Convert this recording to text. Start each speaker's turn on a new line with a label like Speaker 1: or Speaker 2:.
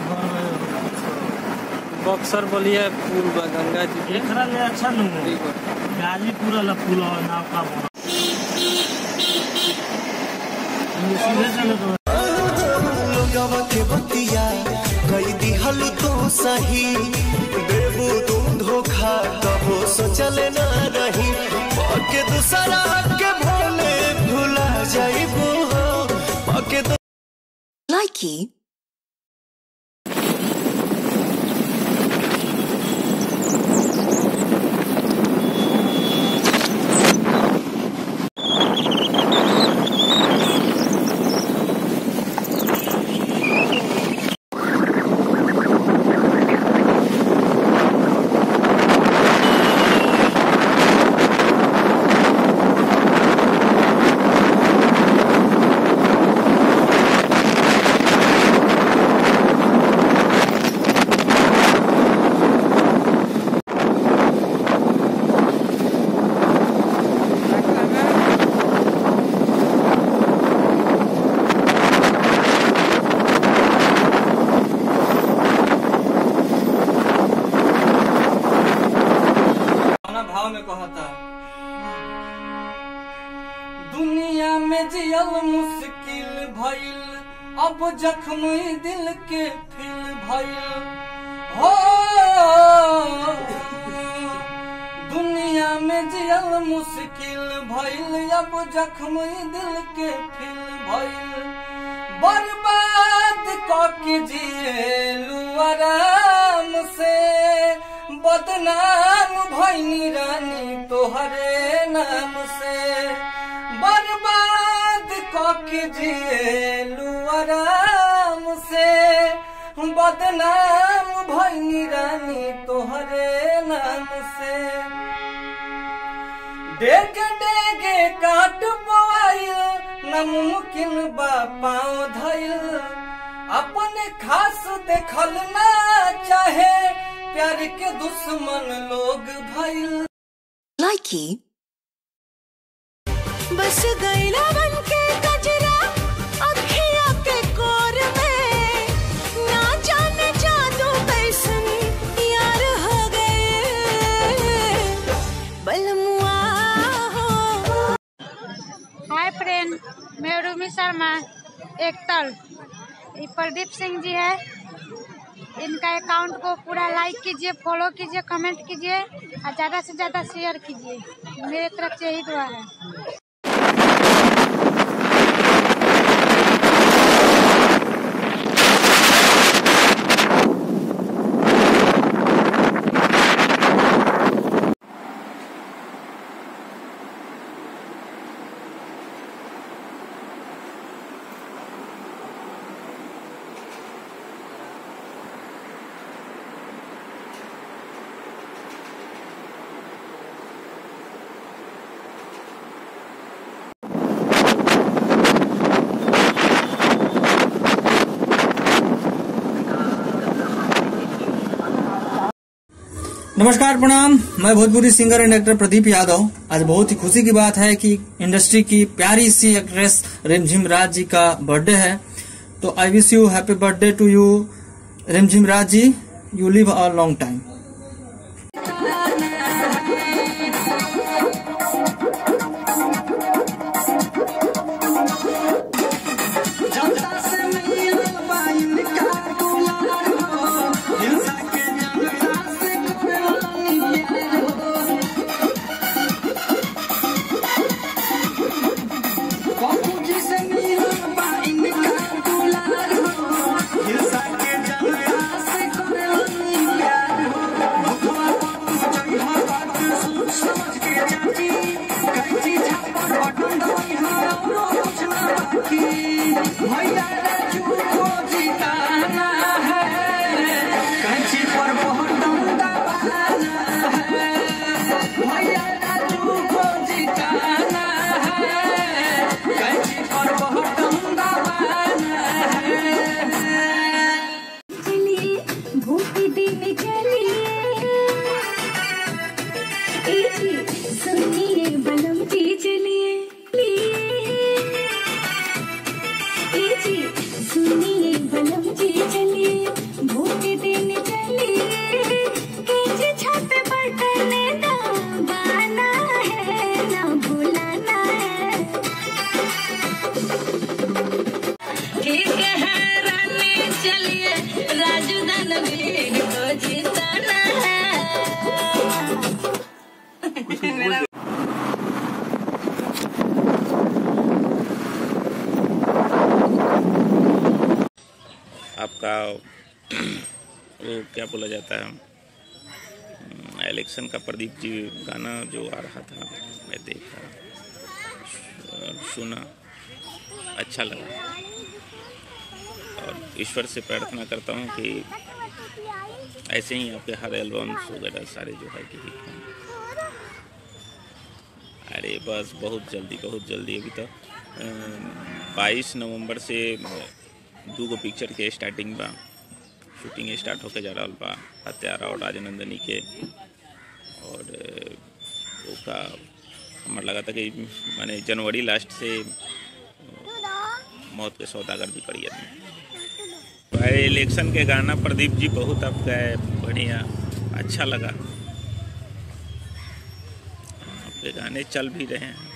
Speaker 1: बक्सर बलिया पुल बा गंगा जी के
Speaker 2: एकरा ले अच्छा नु
Speaker 1: ठीक बा
Speaker 2: गाजीपुर वाला पुल और नाव का बना ये सीधे चले तो
Speaker 3: लोगवा के बतिया कई दिहल तो सही देबू तुम धोखा कबो सोचले ना रही पके दूसरा के भोले भुला जाइबू हो पके दू-
Speaker 4: Likey
Speaker 1: अपना भाव में कहता दुनिया में जियल मुश्किल भइल अब जख्म दिल के फिल भइल हो दुनिया में जियल मुश्किल भइल अब जख्म दिल के फिल भइल बर्बाद कके जिएलू आराम से बदनाम भैनी रानी तोहरे नाम से बर्बाद कके जिएलू आराम से बदनाम भैनी रानी तोहरे नाम से डेगे डेगे काट बोआइल नमुमकिन बा पाँव धइल अपने खास देखल ना चाहे प्यार के दुश्मन लोग भइल
Speaker 4: Likey
Speaker 5: बस गैला बन के गजरा अखिया के कोर में ना जाने जादू कैसन यार हो गए बलमुआ हो
Speaker 6: हाय फ्रेंड मैं रूमी शर्मा एक्टर ये प्रदीप सिंह जी है इनका अकाउंट को पूरा लाइक कीजिए फॉलो कीजिए कमेंट कीजिए और ज़्यादा से ज़्यादा शेयर कीजिए मेरे तरफ से यही दुआ है
Speaker 7: नमस्कार प्रणाम मैं Bhojpuri singer and actor Pradeep Yadav आज बहुत ही खुशी की बात है कि इंडस्ट्री की प्यारी सी एक्ट्रेस रिमझिम राज जी का बर्थडे है तो I wish you happy birthday to you Rimjhim Raj ji you live a long time
Speaker 3: हिंसा के जंगला से करे
Speaker 8: आपका वो क्या बोला जाता है अम, इलेक्शन का प्रदीप जी गाना जो आ रहा था मैं देखा सु- सुना अच्छा लगा और ईश्वर से प्रार्थना करता हूँ कि ऐसे ही आपके हर एल्बम्स वगैरह सारे जो है कि हिट हों अरे बस बहुत जल्दी बहुत जल्दी अभी तो बाईस नवंबर से दू गो पिक्चर के स्टार्टिंग बा शूटिंग स्टार्ट होके जा रहा बा हत्यारा और राजनंदनी के और अ, ओका हमार लगा था कि माने जनवरी लास्ट से अ, मौत के सौदागर भी पड़ी आदमी भाई इलेक्शन के गाना प्रदीप जी बहुत आपका है बढ़िया अच्छा लगा आपके गाने चल भी रहे हैं